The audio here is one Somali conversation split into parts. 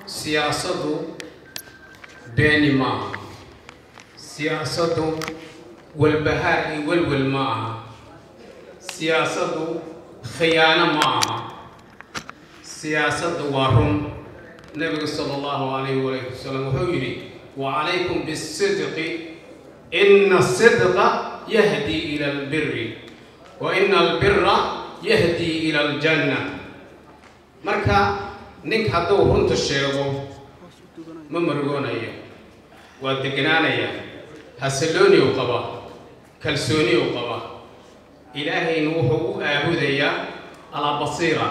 siyaasaddu beeni ma aha siyaasaddu walbahaar iyo welwel ma aha siyaasaddu khiyaano ma aha siyaasaddu waa run nebigu sala allahu calayhi waalihi wasalam wuxuu yidhi wacalaykum bisidqi ina asidqa yahdi ila albiri wa ina albira yahdi ila aljanna marka nink hadduu runta sheego ma margoonaya waa degnaanaya hasallooni u qaba kalsooni u qaba ilaahayna wuxuu u aabudayaa alaa basiira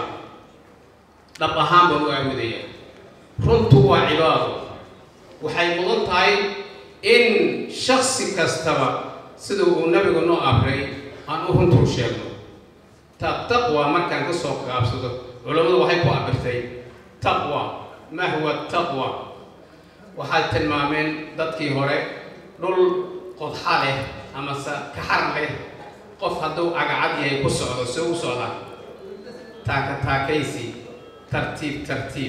dhab ahaan baan u aabudayaa runtu waa cibaado waxay mudan tahay in shaksi kastaba sida uu nabigu noo amray aan u runta u sheegno ta taqwa markaan ka soo qaabsado culammadu waxay ku abirtay taqwa ma huwa taqwa waxay tilmaameen dadkii hore dhul qodxa leh amase kaxar leh qof hadduu agacad yahay ku socdo soo u socda taaka taakaysi tartiib tartiib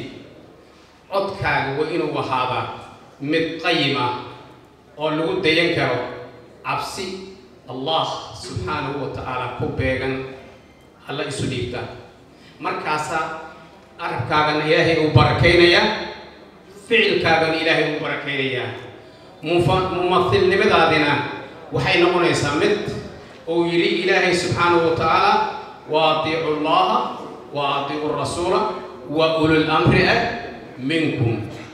codkaaga waa inuu ahaadaa mid qayima oo lagu dayan karo cabsi allah subxaanahu wa tacaala ku beegan alla isu dhiibta markaasaa arabkaagana ilaahay uu barakaynayaa ficilkaagana ilaahay uu barakaynayaa mumathilnimadaadina waxay noqonaysaa mid uu yidhi ilaahay subxaanahu wa tacaala wa atiicu llaha wa atiicu rasuula wa ulul amri ah minkum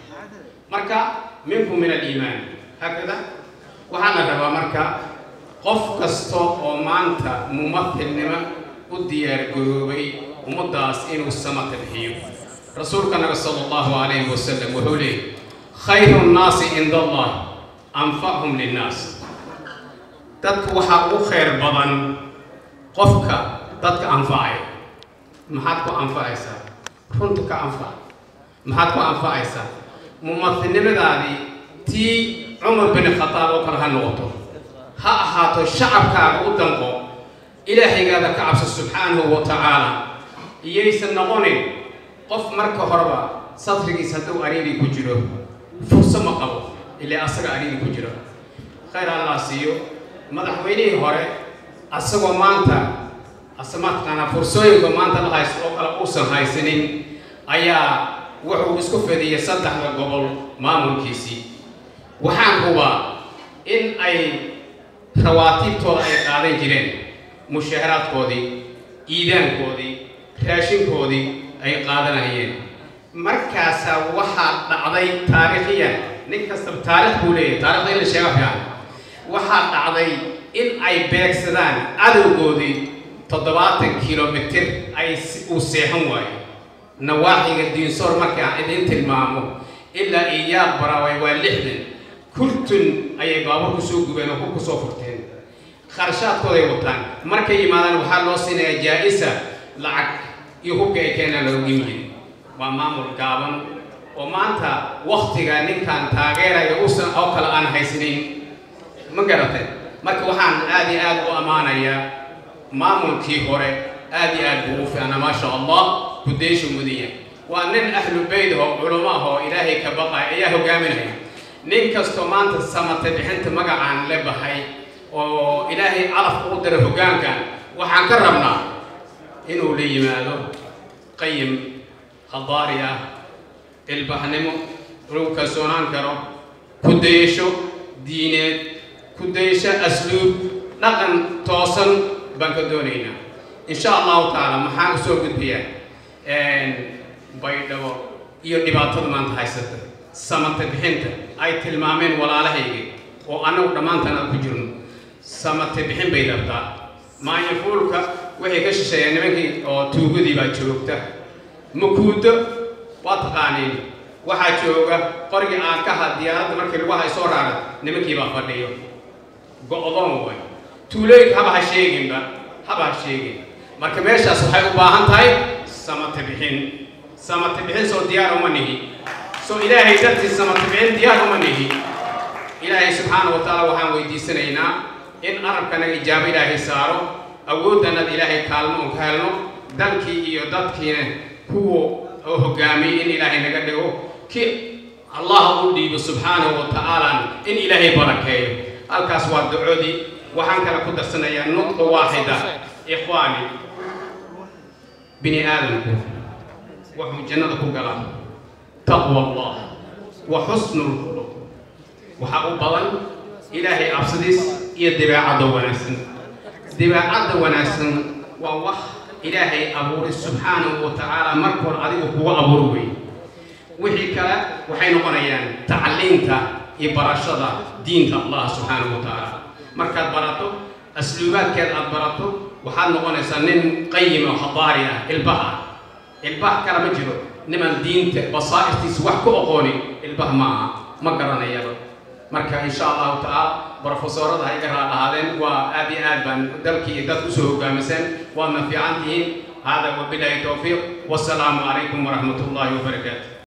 marka minkum min aliimaan haakada waxaa la rabaa marka qof kasta oo maanta mumathilnimo u diyaargaroobay ummaddaas inuu samata bixiyo rasuulka nabi sala allahu calayhi wasalam wuxuu leeyay khayru nnaasi cinda allah anfachum linnaas dadka waxaa ugu khayr badan qofka dadka anfacaya maxaad ku anfacaysaa runta ka anfac maxaad ku anfacaysaa mumathilnimadaadii tii cumar bin khataab oo kale ha noqoto ha ahaato shacabkaaga u danqo ilaahaygaada ka cabso subxaanahu wa tacaala iyaysan noqonin qof marka horeba sadrigiis hadduu ariiri ku jiro furso ma qabo ilaa asaga ariiri ku jiro khayr allah siiyo madaxweynihii hore asagoo maanta asamataqaanaa fursooyinka maanta la haysto oo kale uusan haysanin ayaa wuxuu isku fadiyay saddexda gobol maamulkiisii waxaan hubaa in ay rawaatiibtooda ay qaadan jireen mushaaharaadkoodii iidaankoodii raashinkoodii ay qaadanayeen markaasaa waxaa dhacday taariikhiyan nin kastaba taarikh buu leeyahay taarikhda in la sheega fiican waxaa dhacday in ay beegsadaan cadowgoodii toddobaatan kilomitir ay uu seexan waayo nawaaxiga diinsoor markii aan idiin tilmaamo ilaa iyaaq baraaway waa lixdan kurtun ayay baabuur ku soo gubeen oo ku kusoo furteen kharashaadkooday wataan markay yimaadaan waxaa loo siinayaa jaa-isa lacag iyo hubka ay keenaan loogu yimid waa maamul gaaban oo maanta waktiga ninkan taageeraya usan oo kale aan haysanin ma garatay marka waxaan aad iyo aad u ammaanayaa maamulkii hore aad iyo aad buu u fiicnaa maasha allah kudaysha mudiya waa nin ahlu bayd oo culamo ah oo ilaahay ka baqaya ayaa hogaaminaya nin kastoo maanta samata bixinta magacaan le bahay oo ilaahay calaf ugu dara hoggaankan waxaan ka rabnaa inuu la yimaado qayim khadaari ah ilbaxnimo lagu kalsoonaan karo kudayasho diineed kudayasho asluub dhaqan toosan baan ka doonaynaa insha allahu tacaala maxaan usoo gudbiyaa baydhabo iyo dhibaatada maanta haysata samata bixinta ay tilmaameen walaalahayga oo annagu dhammaantaan aan ku jirno samata bixin bay rabtaa maayafuulka waxay ka shisheeyeen nimankii oo tuugadii baa joogta makuuddo waa taqaaniin waxaa jooga qorgii aakaha diyaaradda markii lagu hay soo raara nimankii baa fadhiyo go-doon way tuulooyinka haba ha sheeginba haba ha sheegin marka meeshaas waxay u baahan tahay samata bixin samata bixin soo diyaar uma nihi soo ilaahay dartiis samata bixin diyaar uma nihi ilaahay subxaana wa tacaala waxaan weydiisanaynaa in arabkanaga ijaabo ilaahay saaro awooddanad ilaahay kaalmo un ka helno dalkii iyo dadkiina kuwa oo hogaamiyey in ilaahay naga dhigo ki allah u dhiibo subxaanahu wa tacaala in ilaahay barakeeyo halkaas waa ducodii waxaan kale ku darsanayaa nudqa waaxida ikhwaani bini aadamku wuxuu jannada ku galaa taqwa allah wa xusnu lkhuluq waxaa u badan ilaahay cabsidiis iyo dabeecadda wanaagsan dabeecadda wanaagsan waa wax ilaahay abuuray subxaanahu wa tacaala marka hore adigu kuga abuuri wey wixii kale waxay noqonayaan tacliinta iyo barashada diinta allah subxaanahu wa tacaala markaad barato asluubaadkeed aad barato waxaad noqonaysaa nin qayim oo hadaari ah ilbah ah ilbah kale ma jiro niman diinta basaa'irtiisa wax ku aqooni ilbah ma aha ma garanayaba marka insha allahu tacaala brofesorada ha iga raadhahaadeen waa aad iyo aad baan dalkii iyo dad usoo hogaamiseen waadna fiican tihiin hada wabilahi towfiiq wasalaamu calaykum waraxmat ullahi wabarakaatu